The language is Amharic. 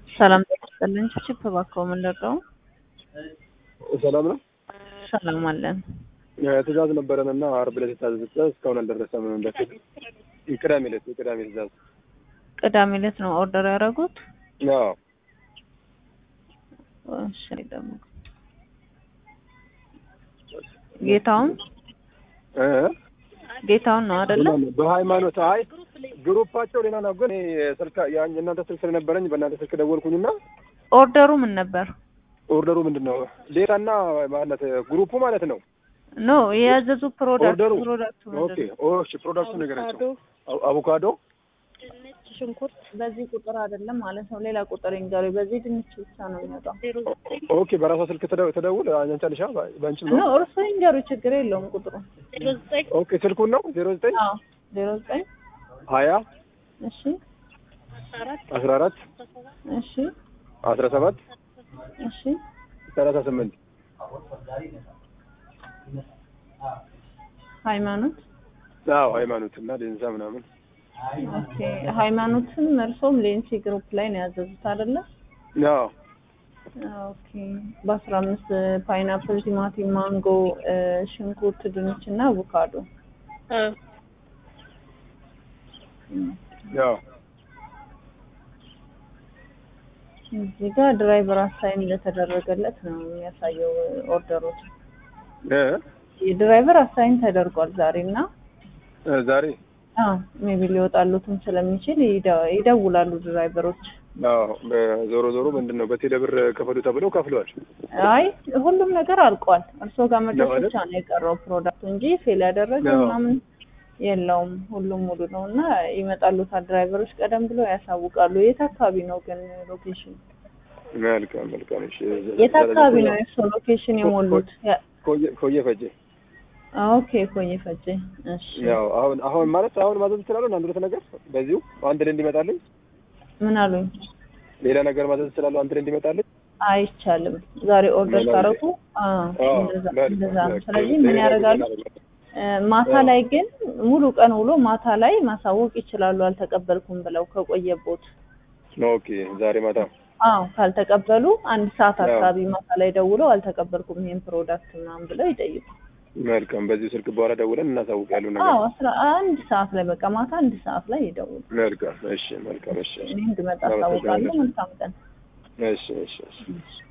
ሰላም ይስጥልኝ። ችፕ እባክዎ ምን ልርዳው? ሰላም ነው። ሰላም አለን። ትእዛዝ ነበረን እና አርብ ዕለት የታዘዘ ትእዛዝ እስካሁን አልደረሰም። በፊት ቅዳሜ ዕለት የቅዳሜ ትእዛዝ ቅዳሜ ዕለት ነው ኦርደር ያደረጉት? አዎ እሺ ደግሞ ጌታውን እ ጌታውን ነው አይደለ? በሃይማኖት አይ ግሩፓቸው ሌላ ነው። ግን ይሄ ስልክ ያን የእናንተ ስልክ ስለነበረኝ በእናንተ ስልክ ደወልኩኝና ኦርደሩ ምን ነበር? ኦርደሩ ምንድን ነው? ሌላና ማለት ግሩፑ ማለት ነው። ኖ የያዘዙ ፕሮዳክት ኦርደሩ ፕሮዳክቱ ኦኬ። ምንድን ነው? ኦ እሺ፣ ፕሮዳክቱ ነገራቸው አቮ- አቮካዶ ድንች፣ ሽንኩርት በዚህ ቁጥር አይደለም ማለት ነው። ሌላ ቁጥር ይንገሩ። በዚህ ድንች ብቻ ነው የሚወጣው። ኦኬ። በራሷ ስልክ ተደ- ተደውል አንቺ አልሻ በአንቺ ኖ ነው። እርሶ ይንገሩ፣ ችግር የለውም ቁጥሩ። ኦኬ። ስልኩን ነው ዜሮ ዘጠኝ አዎ ዜሮ ዘጠኝ ሀያ እሺ አስራ አራት እሺ አስራ ሰባት እሺ ሰላሳ ስምንት ሃይማኖት አዎ ሃይማኖት እና ዴንሳ ምናምን ኦኬ ሃይማኖትም እርሶም ሌንሲ ግሩፕ ላይ ነው ያዘዙት አይደለ? አዎ ኦኬ በአስራ አምስት ፓይናፕል፣ ቲማቲም፣ ማንጎ፣ እ፣ ሽንኩርት፣ ድንች እና አቮካዶ አዎ እዚህ ጋር ድራይቨር አሳይን እንደተደረገለት ነው የሚያሳየው ኦርደሮች። እ የድራይቨር አሳይን ተደርጓል ዛሬ እና እ ዛሬ አዎ ሜቢ ሊወጣሉትም ስለሚችል ይደ- ይደውላሉ ድራይቨሮች። አዎ ዞሮ ዞሮ ምንድን ነው በቴሌ ብር ክፈሉ ተብለው ከፍለዋል። አይ ሁሉም ነገር አልቋል። እርስዎ ጋር መድረስ ነው አይደል? ብቻ ነው የቀረው ፕሮዳክቱ እንጂ ፌል ያደረገ አዎ። ምናምን የለውም። ሁሉም ሙሉ ነው እና ይመጣሉታል ድራይቨሮች ቀደም ብለው ያሳውቃሉ። የት አካባቢ ነው ግን ሎኬሽን? መልካም መልካም። እሺ የት አካባቢ ነው የእርስዎ ሎኬሽን የሞሉት? ያ- ኮየ ኮየ ፈጀ ኦኬ ኮዬ ፈጬ። እሺ ያው አሁን አሁን ማለት አሁን ማዘዝ እችላለሁ። አንድ ሁለት ነገር በዚሁ አንድ ላይ እንዲመጣልኝ ምን አሉኝ? ሌላ ነገር ማዘዝ እችላለሁ። አንድ ላይ እንዲመጣልኝ አይቻልም። ዛሬ ኦርደር ምን ካረጉ አዎ፣ እንደዛ መልካም፣ እንደዛ ነው። መልካም። ስለዚህ ሌላ ምን ነገር ያደርጋሉ? እናደርጋለን። እ፣ ማታ አዎ። ላይ ግን ሙሉ ቀን ውሎ ማታ ላይ ማሳወቅ ይችላሉ። አልተቀበልኩም ብለው ከቆየቦት ኦኬ ዛሬ ማታ አዎ ካልተቀበሉ አንድ ሰዓት አዎ። አካባቢ ማታ ላይ ደውለው አልተቀበልኩም ይሄን ፕሮዳክት ምናምን ብለው ይጠይቁ። መልካም። በዚሁ ስልክ በኋላ ደውለን እናሳውቅ ያሉ ነገር አዎ አስራ አንድ ሰዓት ላይ በቃ ማታ አንድ ሰዓት ላይ ይደውሉ። መልካም። እሺ መልካም። እሺ እኔ እንድመጣ አሳውቃለሁ። መልካም ቀን። እሺ እሺ እሺ